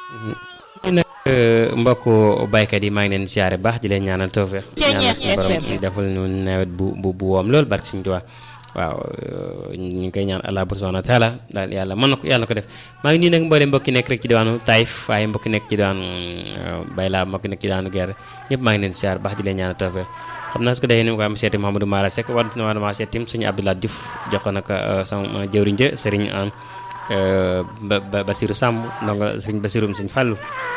ñu nag mbokku baykat yi maa ngi leen siyaare baax di leen ñaanal tawfeex ñaanal suñu borom defal ñu nawet bu bu bu woom loolu barke Sëñ Tuubaa waaw ñu ngi koy ñaan Allah subhaanahu wa taala daal yàlla mën na ko yàlla na ko def maa ngi nii nag mboolem mbokki nekk rek ci diwaanu Taïf waaye mbokki nekk ci diwaanu Bayla mbokki nekk ci diwaanu Guerre ñëpp maa ngi leen siyaare baax di leen ñaanal tawfeex xam naa su ko defee ni ma ko am seeti Mouhamadou Mara Seck war na war maa seetim suñu Abdoulaye Diouf jox ko nag sama jëwriñ ja sëriñ ba Basiru Samb ndonga sëriñ Basirum sëñ Fàllu